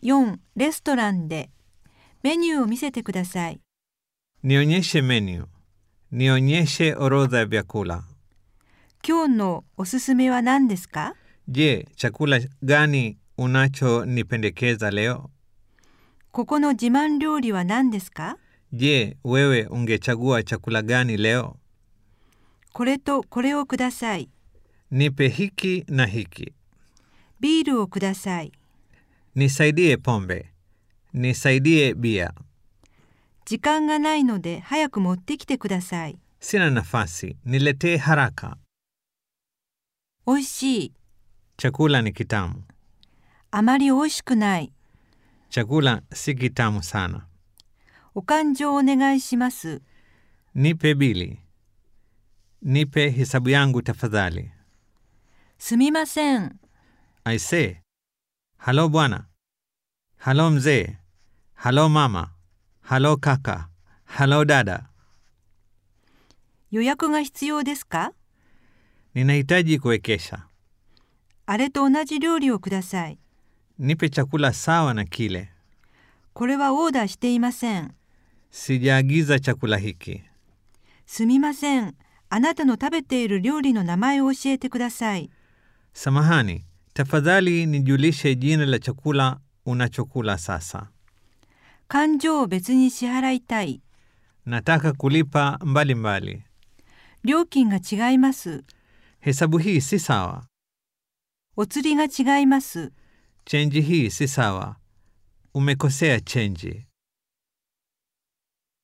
4レストランでメニューを見せてください。 Nionyeshe menu. Nionyeshe orodha ya vyakula. 今日のおすすめは何ですか Je, chakula gani unachonipendekeza leo? ここの自慢料理は何ですか Je, wewe ungechagua chakula gani leo? これとこれをください。 Nipe hiki na hiki. ビールをください。 Nisaidie pombe. Nisaidie bia. 時間がないので早く持ってきてください。 Sina nafasi. Niletee haraka. おいしい。 Chakula ni kitamu. あまりおいしくない。 Chakula si kitamu sana. お勘定お願いします。 Nipe bili. Nipe hesabu yangu tafadhali. すみません。 I say. Halo bwana. Halo mzee. Halo mama. Halo kaka. Halo dada. 予約が必要ですか Ninahitaji kuwekesha. あれと同じ料理をください。 Nipe chakula sawa na kile. これはオーダーしていません。 Sijaagiza chakula hiki. すみません。あなたの食べている料理の名前を教えてください。 Samahani, tafadhali nijulishe jina la chakula unachokula sasa. 勘定を別に支払いたい。 Nataka kulipa mbali mbali. 料金が違います。 Hesabu hii si sawa. お釣りが違います。 Chenji hii si sawa. Umekosea chenji.